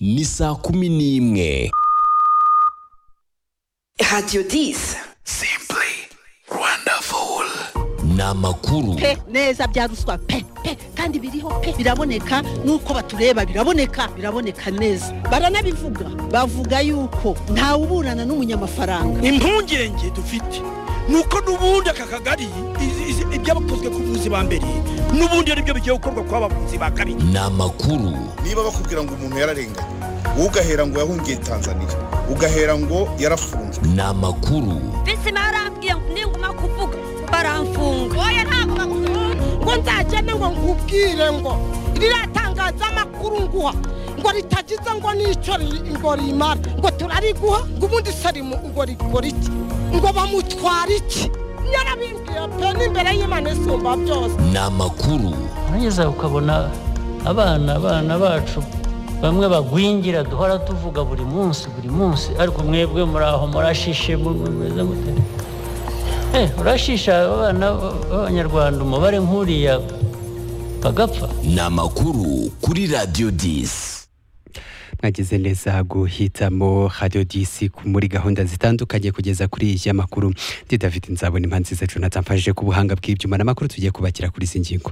ni saa kumi n'imwe radiyo disi ni amakuru pe neza bya ruswa pe pe kandi biriho pe biraboneka nuko batureba biraboneka biraboneka neza baranabivuga bavuga yuko ntawe uburana n'umunyamafaranga impungenge dufite nuko n'ubundi aka kagari izi- izi- ibyabakozwe ku buvuzi ba mbere n'ubundi ari byo bigiye gukorwa ku bavuzi ba kabiri ni amakuru niba bakubwira ngo umuntu yararenganye wowe ugahera ngo yahungiye tanzania ugahera ngo yarafunzwe ni amakuru bizima yarambwiye ngo ninguma kuvuga baramfunga oya ntabwo bagukunda ngo nzagende ngo nkubwire ngo riratangaza amakuru nguha ngo ritagize ngo n'icyo ri- ngo rimara ngo turariguha ngo ubundi sarimu ngo rikora iki ngo bamutwara iki yarabimbwiye pe n'imbere y'imana isumba byose ni amakuru urageza ukabona abana abana bacu bamwe bagwingira duhora tuvuga buri munsi buri munsi ariko mwebwe muri aho murashishe mu- mumeze mute Eh, urashisha abana b'abanyarwanda umubare nk'uriya bagapfa ni amakuru kuri radiyo disi mwagize neza guhitamo radiyo disi ku- muri gahunda zitandukanye kugeza kuri iyi makuru ndi david nzabona impanzi zacu natsamfashije ku buhanga bw'ibyuma n'amakuru tugiye kubakira kuri izi ngingo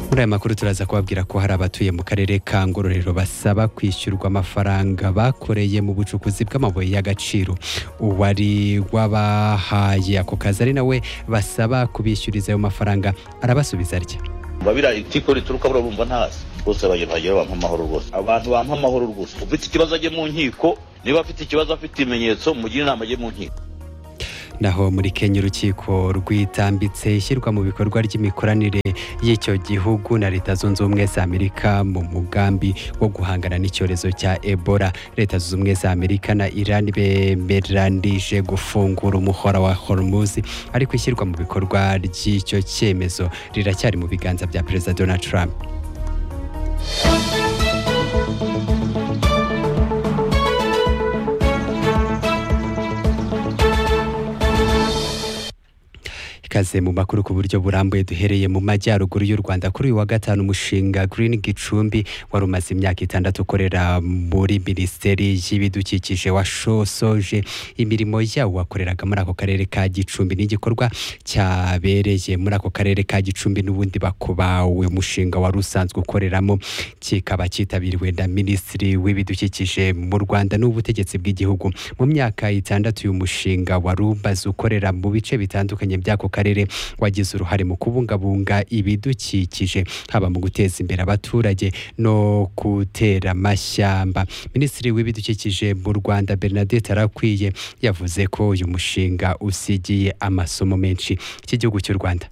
muri aya makuru turaza kubabwira ko hari abatuye mu karere ka ngororero basaba kwishyurwa amafaranga bakoreye mu bucukuzi bw'amabuye y'agaciro uwari wabahaye ako kazi ari nawe basaba kubishyuriza ayo mafaranga arabasubiza atya babira itiko rituruka buriya bumva ntasi bose bagera bampa amahoro rwose abantu bampa amahoro rwose ufite ikibazo ajye mu nkiko niba afite ikibazo afite ibimenyetso mugire inama ajye mu nkiko naho muri kenya urukiko rwitambitse ishyirwa mu bikorwa ry'imikoranire y'icyo gihugu na leta zunze ubumwe za amerika mu mugambi wo guhangana n'icyorezo cya ebola leta zunze ubumwe za amerika na iran bemeranije gufungura umuhora wa hormuz ariko ishyirwa mu bikorwa ry'icyo cyemezo riracyari mu biganza bya perezida donald trump ikaze mu makuru ku buryo burambuye duhereye mu majyaruguru y'u Rwanda kuri uyu wa gatanu umushinga Green Gicumbi wari umaze imyaka itandatu ukorera muri Minisiteri y'Ibidukikije washosoje imirimo yawo wakoreraga muri ako karere ka Gicumbi n'igikorwa cyabereye muri ako karere ka Gicumbi n'ubundi bakubawe umushinga wari usanzwe ukoreramo kikaba cyitabiriwe na Minisitiri w'Ibidukikije mu Rwanda n'ubutegetsi bw'igihugu mu myaka itandatu uyu mushinga wari umaze ukorera mu bice bitandukanye by'ako karere wagize uruhare mu kubungabunga ibidukikije haba mu guteza imbere abaturage no gutera amashyamba minisitiri w'ibidukikije mu rwanda bernadette arakwiye yavuze ko uyu mushinga usigiye amasomo menshi cy'igihugu cy'u rwanda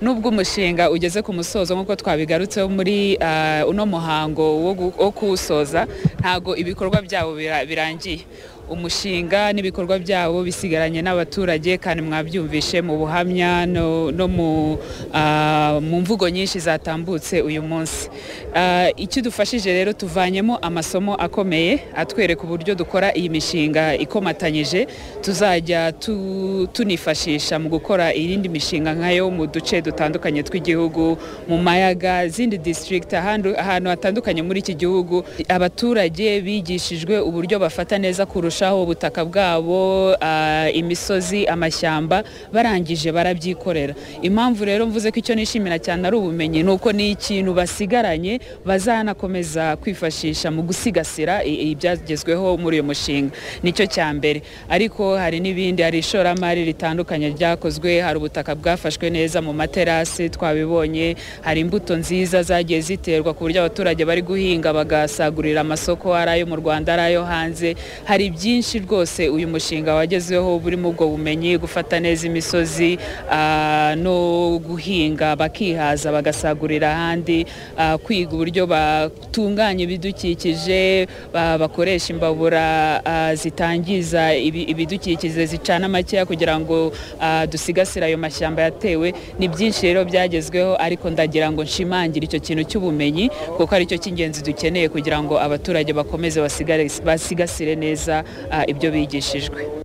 nubwo umushinga ugeze ku musozo nk'uko twabigarutseho muri ah, uno muhango wo gu- wo kuwusoza ntago ibikorwa byabo bira- birangiye umushinga n'ibikorwa byabo bisigaranye n'abaturage kandi mwabyumvishe mu buhamya no, no mu, ah, mu mvugo nyinshi zatambutse uyu munsi Ah, icyo dufashije rero tuvanyemo amasomo akomeye atwereka uburyo dukora iyi mishinga ikomatanyije tuzajya tu- tunifashisha mu gukora iyindi mishinga nkayo mu duce dutandukanye tw'igihugu mu mayaga zindi district ahandi- ahantu hatandukanye muri iki gihugu abaturage bigishijwe uburyo bafata neza kurushaho ubutaka bwabo ah, imisozi amashyamba barangije barabyikorera impamvu rero mvuze ko icyo nishimira cyane ari ubumenyi ni uko ni ikintu basigaranye bazanakomeza kwifashisha mu gusigasira i- ibyagezweho muri uyu mushinga nicyo cya mbere ariko hari n'ibindi hari ishoramari ritandukanye ryakozwe hari ubutaka bwafashwe neza mu materasi twabibonye hari imbuto nziza zagiye ziterwa ku buryo abaturage bari guhinga bagasagurira amasoko ari ayo mu Rwanda ari ayo hanze hari byinshi rwose uyu mushinga wagezeho burimo ubwo bumenyi gufata neza imisozi ah, no guhinga bakihaza bagasagurira ahandi ah, kwiga uburyo batunganya ibidukikije ba- bakoresha imbabura ah, zitangiza ibi- ibidukikije zicana makeya kugira ngo ah, dusigasire ayo mashyamba yatewe ni byinshi rero byagezweho ariko ndagira ngo nshimangira icyo kintu cy'ubumenyi kuko aricyo cy'ingenzi dukeneye kugira ngo abaturage bakomeze basigare- basigasire neza ah, ibyo bigishijwe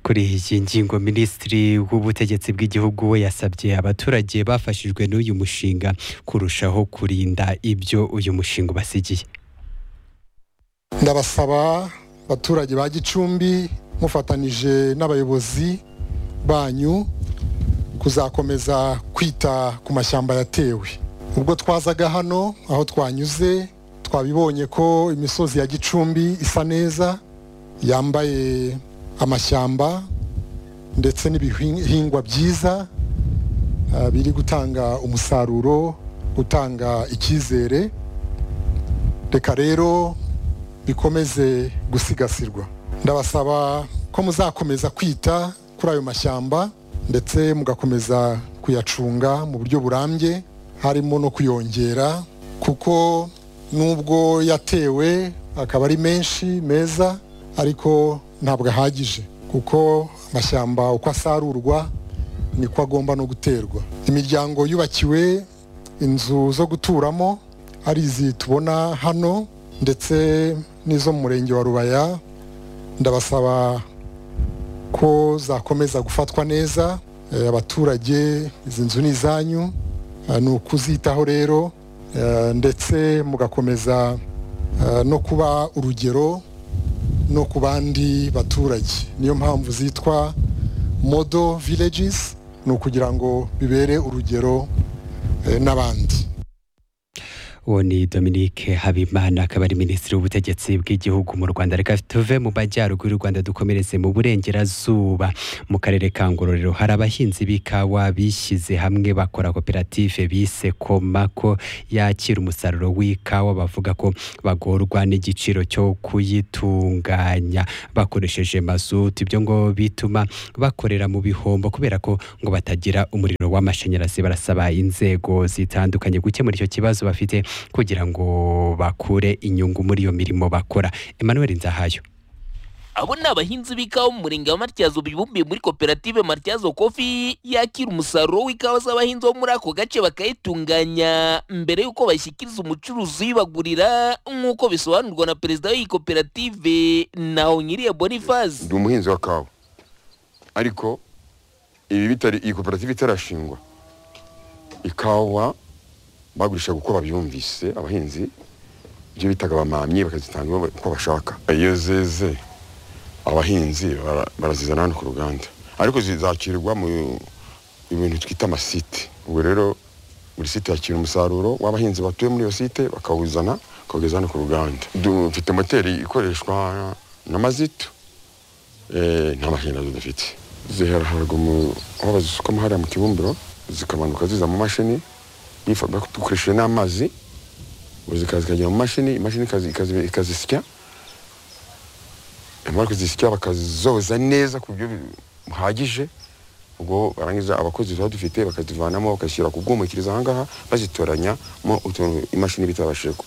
ku kuri iyi ngingo minisitiri w'ubutegetsi bw'igihugu we yasabye abaturage bafashijwe n'uyu mushinga kurushaho kurinda ibyo uyu mushinga ubasigiye ndabasaba abaturage ba gicumbi mufatanije n'abayobozi banyu kuzakomeza kwita ku mashyamba yatewe ubwo twazaga hano aho twanyuze twabibonye ko imisozi ya gicumbi isa neza yambaye amashyamba ndetse n'ibihingwa byiza ah, biri gutanga umusaruro utanga icyizere reka rero bikomeze gusigasirwa ndabasaba ko muzakomeza kwita kuri ayo mashyamba ndetse mugakomeza kuyacunga mu buryo burambye harimo no kuyongera kuko nubwo yatewe akaba ari menshi meza ariko ntabwo ahagije kuko amashyamba uko asarurwa niko agomba no guterwa imiryango yubakiwe inzu zo guturamo ari izi tubona hano ndetse n'izo mu murenge wa rubaya ndabasaba ko zakomeza gufatwa neza Eh, abaturage izi nzu ni izanyu Eh, ni ukuzitaho rero eh, ndetse mugakomeza eh, no kuba urugero no ku bandi baturage niyo mpamvu zitwa modo villages ni ukugira ngo bibere urugero eh, n'abandi uwo ni dominique habimana akaba ari minisitiri w'ubutegetsi bw'igihugu mu rwanda reka tuve mu majyaruguru y'u rwanda dukomereze mu burengerazuba mu karere ka ngororero hari abahinzi b'ikawa bishyize hamwe bakora koperative bise komako yakira umusaruro w'ikawa bavuga ko bagorwa n'igiciro cyo kuyitunganya bakoresheje mazutu ibyo ngo bituma bakorera mu bihombo kubera ko ngo batagira umuriro w'amashanyarazi barasaba inzego zitandukanye gukemura icyo kibazo bafite kugira ngo bakure inyungu muri iyo mirimo bakora emmanuel nzahayo abo ni abahinzi b'ikawa mu murenge wa matyazo bibumbiye muri koperative matyazo kofi yakira umusaruro w'ikawa z'abahinzi bo muri ako gace bakayitunganya mbere y'uko bashyikiriza umucuruzi uyibagurira nk'uko bisobanurwa na perezida w'iyi koperative naho nyiriye boniface ndi umuhinzi wa kawa ariko ibi bitari iyi koperative itarashingwa ikawa bagurishaga uko babyumvise abahinzi ibyo bitaga bamamye bakazitanga uko bashaka iyo zeze abahinzi bara- barazizana hano ku ruganda ariko zizakirwa mu mu bintu twita amasite ubu rero buri site yakira umusaruro w'abahinzi batuye muri iyo site bakawuzana bakawugeza hano ku ruganda dufite moteri ikoreshwa na mazitu Eh, nta mashanyarazi dufite zihera haruguru mu- aho bazisukamo hariya mu kibumbiro zikamanuka ziza mu mashini nifa- bak- dukoresheje n'amazi ubu zikaza zikajya mu mashini imashini ikazi- ikazi- ikazisya imara kuzisya bakazoza neza ku buryo buhagije ubwo barangiza abakozi tuba dufite bakazivanamo bakashyira kubwumukiriza ahangaha bazitoranyamo utuntu imashini bitabashije gu-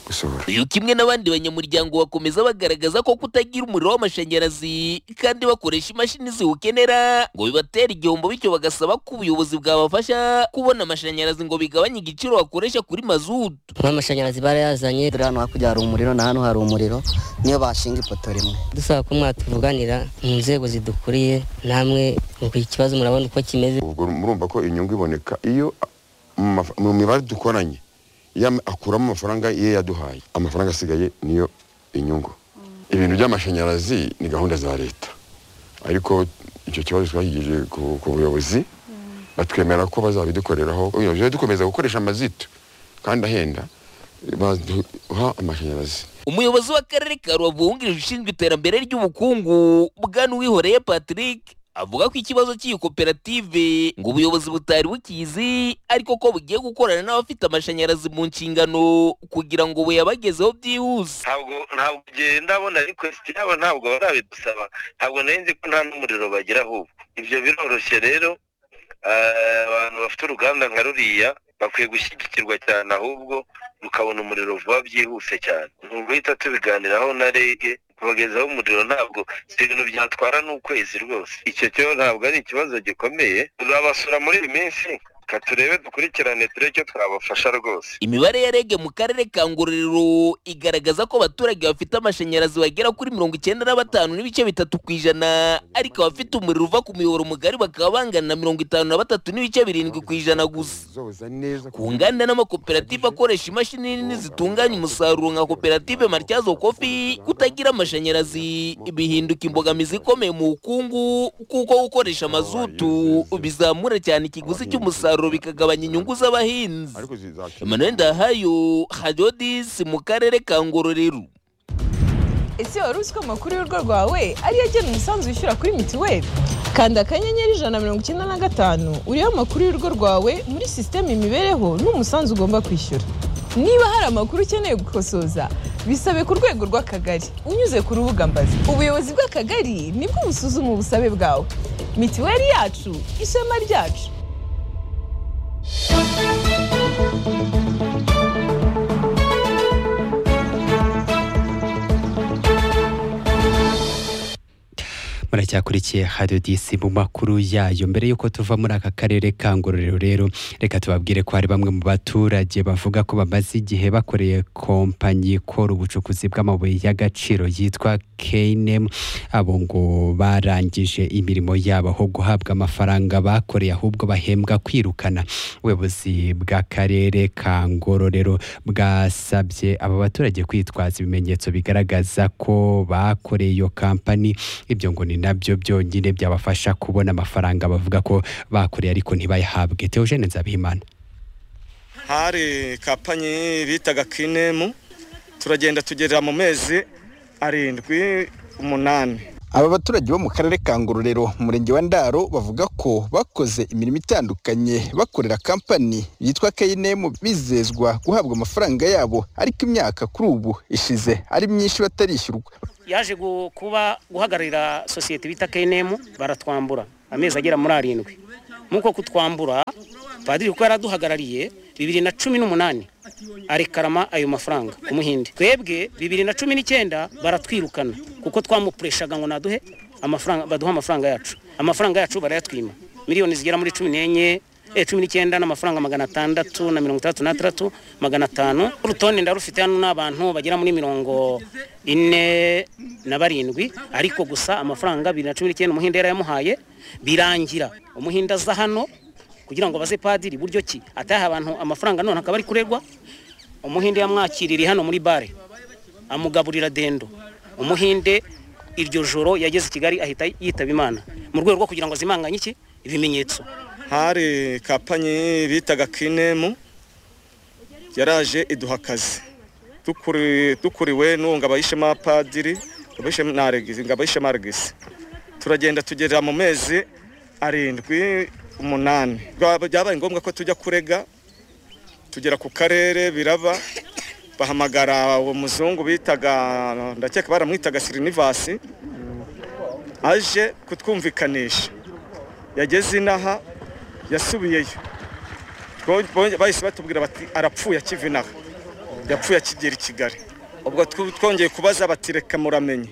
gusohora uyu kimwe n'abandi banyamuryango bakomeza bagaragaza ko kutagira umuriro w'amashanyarazi kandi bakoresha imashini ziwukenera ngo bibatera igihombo bityo bagasaba ko ubuyobozi bwabafasha kubona amashanyarazi ngo bigabanye igiciro bakoresha kuri mazutu n'amashanyarazi barayazanye dore hano hakurya hari umuriro na hano hari umuriro niyo bashinga ipoto rimwe dusaba ko mwatuvuganira mu nzego zidukuriye namwe nuko iki kibazo murabona uko kimeze ubwo murumva ko inyungu iboneka iyo a- mu maf- mu mibare dukoranye iyo am- akuramo amafaranga iyo yaduhaye amafaranga asigaye niyo inyungu ibintu by'amashanyarazi ni gahunda za leta ariko icyo kibazo twashyigikiye ku ku buyobozi batwemera ko bazabidukoreraho ubuyobozi dukomeza gukoresha amazitu kandi ahenda baduha amashanyarazi umuyobozi w'akarere ka rubavu wungirije ushinzwe iterambere ry'ubukungu bwana uwihoreye patrick avuga ko ikibazo cy'iyi koperative ngo ubuyobozi butari bukizi ariko ko bugiye gukorana n'abafite amashanyarazi mu nshingano kugira ngo buyabagezeho byihuse ntabwo ntabwo igihe ndabona request yabo ntabwo barabidusaba ntabwo nari nzi ko nta n'umuriro bagira ahubwo ibyo biroroshye rero eh, abantu bafite uruganda nka ruriya bakwiye gushyigikirwa cyane ahubwo rukabona umuriro vuba byihuse cyane ni uguhita tubiganiraho na rege kubagezaho umuriro ntabwo si ibintu byatwara n'ukwezi rwose icyo cyo ntabwo ari ikibazo gikomeye turabasura muri iyi minsi reka turebe dukurikirane turebe icyo twabafasha rwose imibare ya rege mu karere ka ngororero igaragaza ko abaturage bafite amashanyarazi bagera kuri mirongo icyenda na batanu n'ibice bitatu ku ijana ariko abafite umuriro uva ku miyoboro mugari bakaba bangana na mirongo itanu na batatu n'ibice birindwi ku ijana gusa ku nganda n'amakoperative akoresha imashini nini zitunganya umusaruro nka koperative martyazo kofi kutagira amashanyarazi bihinduka imbogamizi ikomeye mu bukungu kuko gukoresha mazutu bizamura cyane ikiguzi cy'umusaruro bikagabanya inyungu z'abahinzi emmanuel ndahayo hajodisi mu karere ka ngororero ese wari uzi ko amakuru y'urugo rwawe ariyo agena umusanzu wishyura kuri mituweli kanda akanyenyeri ijana na mirongo icyenda na gatanu uriho amakuru y'urugo rwawe muri sisiteme imibereho n'umusanzu ugomba kwishyura niba hari amakuru ukeneye gukosoza bisabe ku rwego rw'akagari unyuze ku rubuga mbazi ubuyobozi bw'akagari nibwo busuzuma ubusabe bwawe mituweli yacu ishema ryacu muracyakurikiye hadiyo disi mu makuru yayo mbere y'uko tuva muri aka karere ka ngororero rero reka tubabwire ko hari bamwe mu baturage bavuga ko bamaze igihe bakoreye kompanyi ikora ubucukuzi bw'amabuye y'agaciro yitwa keyinemu abo ngo barangije imirimo yabo aho guhabwa amafaranga bakoreye ahubwo bahembwa kwirukana ubuyobozi bw'akarere ka ngororero bwasabye aba baturage kwitwaza ibimenyetso bigaragaza ko bakoreye iyo kampani ibyo ngo ni nabyo byonyine byabafasha kubona amafaranga bavuga ko bakoreye ariko ntibayahabwe teogene nzabihimana hari kapanyi bitaga kinemu turagenda tugera mu mezi arindwi umunani aba baturage bo mu karere ka ngororero umurenge wa ndaro bavuga ko bakoze imirimo itandukanye bakorera kampani yitwa keyinemu bizezwa guhabwa amafaranga yabo ariko imyaka kuri ubu ishize ari myinshi batarishyurwa yaje gu- kuba guhagararira sosiyete bita kenemu baratwambura amezi agera muri arindwi nk'uko kutwambura padiri kuko yari aduhagarariye bibiri na cumi n'umunani arekarama ayo mafaranga ku muhinde twebwe bibiri na cumi n'icyenda baratwirukana kuko twamupureshaga ngo naduhe amafaranga baduhe amafaranga yacu amafaranga yacu barayatwima miliyoni zigera muri cumi n'enye eh, cumi n'icyenda n'amafaranga magana atandatu na mirongo itandatu n'atandatu magana atanu urutonde ndarufite hano n'abantu bagera muri mirongo ine na barindwi ariko gusa amafaranga bibiri na cumi n'icyenda umuhinde yarayamuhaye birangira umuhinde aza hano kugira ngo baze padiri buryo ki ataha abantu amafaranga none akaba ari kuregwa umuhinde yamwakiririye hano muri bare amugaburira dendo umuhinde iryo joro yageze i kigali ahita yitaba imana mu rwego rwo kugira ngo zimanganye iki ibimenyetso hari kapanyi bitaga kinemu yaraje iduha akazi Dukuri- dukuriwe n'uwo ngabayishema padiri ngabayishema regisi turagenda tugera mu mezi arindwi umunani Byaba- byabaye ngombwa ko tujya kurega tugera ku karere biraba bahamagara uwo muzungu bitaga ndakeka baramwitaga sirinivasi aje kutwumvikanisha yageze inaha yasubiyeyo Bo- bo- bahise batubwira bati arapfuye akiva inaha yapfuye akigera i kigali ubwo tw- twongeye kubaza bati reka muramenye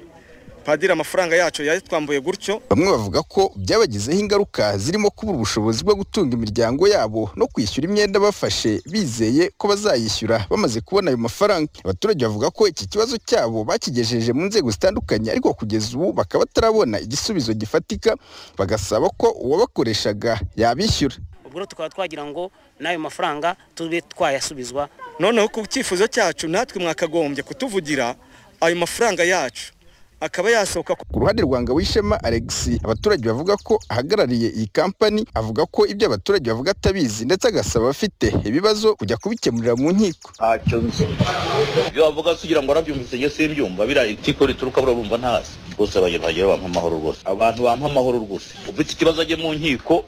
padiri amafaranga yacu yayatwambuye gutyo bamwe bavuga ko byabagizeho ingaruka zirimo kubura ubushobozi bwo gutunga imiryango yabo no kwishyura imyenda bafashe bizeye ko bazayishyura bamaze kubona ayo mafaranga abaturage bavuga ko iki kibazo cyabo bakigejeje mu nzego zitandukanye ariko kugeza ubu bakaba batarabona igisubizo gifatika bagasaba ko uwabakoreshaga yabishyura ubwo rero tukaba twagira ngo n'ayo mafaranga tube twayasubizwa noneho ku cyifuzo cyacu natwe mwakagombye kutuvugira ayo mafaranga yacu akaba yasohoka ku ku ruhande rwa ngawishema alexi abaturage bavuga ko ahagarariye iyi kampani avuga ko ibyo abaturage bavuga atabizi ndetse agasaba abafite ibibazo kujya kubikemurira mu nkiko ntacyo nzi ibyo bavuga se ugira ngo warabyumvise njye simbyumva biriya itiko rituruka burabumva ntasi rwose bagerageje bampa amahoro rwose abantu bampa amahoro rwose ufite ikibazo ajye mu nkiko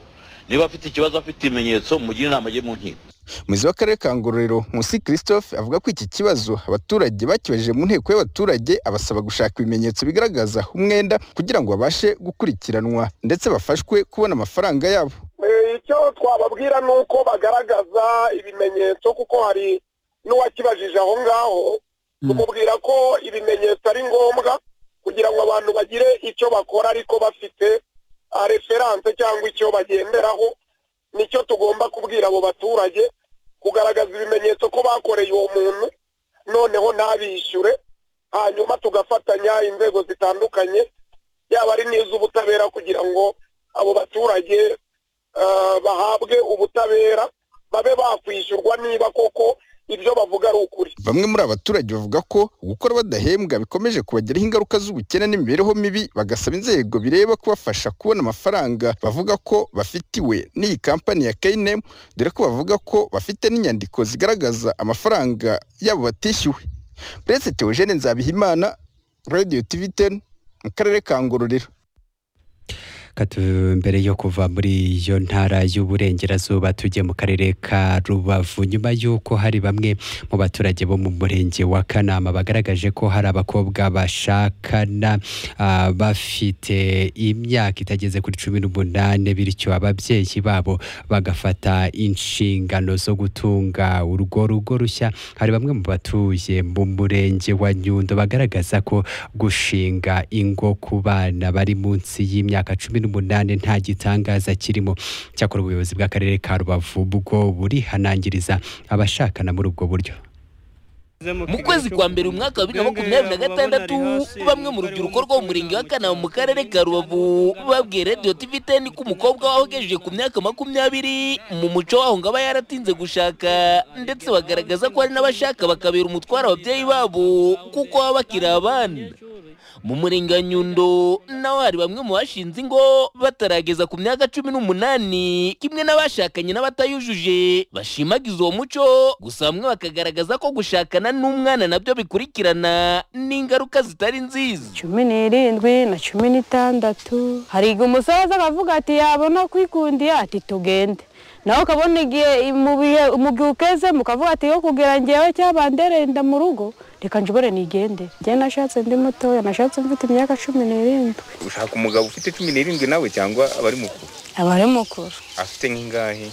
niba afite ikibazo afite ibimenyetso mugire inama ajye mu nkiko umuyobozi w'akarere ka ngororero nkusi christophe avuga ko iki kibazo abaturage bakibaje mu nteko y'abaturage abasaba gushaka ibimenyetso bigaragaza umwenda kugira ngo babashe gukurikiranwa ndetse bafashwe kubona amafaranga yabo Eh, icyo twababwira ni uko bagaragaza ibimenyetso kuko hari n'uwakibajije aho ngaho tumubwira ko ibimenyetso ari ngombwa kugira ngo abantu bagire icyo bakora ariko bafite referanse cyangwa icyo bagenderaho nicyo tugomba kubwira abo baturage kugaragaza ibimenyetso ko bakoreye uwo muntu noneho ntabishyure hanyuma tugafatanya inzego zitandukanye yaba ari n'iz'ubutabera kugira ngo abo baturage eh, bahabwe ubutabera babe bakwishyurwa niba koko ibyo bavuga ari ukuri Bamwe muri abaturage bavuga ko gukora badahembwa bikomeje kubagiraho ingaruka z'ubukene n'imibereho mibi bagasaba inzego bireba kubafasha kubona amafaranga bavuga ko bafitiwe n'iyi kampani ya KNM dore ko bavuga ko bafite n'inyandiko zigaragaza amafaranga yabo batishyuwe Prince Theogene Nzabihimana Radio TV 10 mu karere ka Ngororero Katu- mbere yo kuva muri iyo ntara y'uburengerazuba tujye mu karere ka rubavu nyuma y'uko hari bamwe mu baturage bo mu murenge wa kanama bagaragaje ko hari abakobwa bashakana ah, bafite imyaka itageze kuri cumi n'umunani bityo ababyeyi babo bagafata inshingano zo gutunga urwo rugo rushya hari bamwe mu batuye mu murenge wa nyundo bagaragaza ko gushinga ingo ku bana bari munsi y'imyaka cumi n'umunani nta gitangaza kirimo cyakora ubuyobozi bw'akarere ka rubavu bwo burihanangiriza abashakana muri ubwo buryo mu kwezi kwa mbere umwaka wa bibiri na makumyabiri na gatandatu bamwe mu rubyiruko rwo mu murenge wa kanama mu karere ka rubavu babwiye radiyo tivi teni ko umukobwa wahogejeje ku myaka makumyabiri mu muco waho ngo aba yaratinze gushaka ndetse bagaragaza ko hari n'abashaka bakabera umutwaro ababyeyi babo kuko baba bakiri abana mu murenge wa nyundo naho hari bamwe mu bashinze ingo batarageza ku myaka cumi n'umunani kimwe n'abashakanye n'abatayujuje bashimagiza uwo muco gusa bamwe bakagaragaza ko gushakana n'umwana nabyo bikurikirana n'ingaruka zitari nziza cumi n'irindwi na cumi n'itandatu hariga umusoza akavuga ati yabona kwikundiye ati tugende nawe ukabona igihe mu bihe mu gihe ukezemo ukavuga ati yo kugira ngewe cyaba nderenda mu rugo reka njobore nigende njye nashatse ndi mutoya nashatse mfite imyaka cumi n'irindwi ushaka umugabo ufite cumi n'irindwi nawe cyangwa abari mukuru aba ari mukuru afite nk'ingahe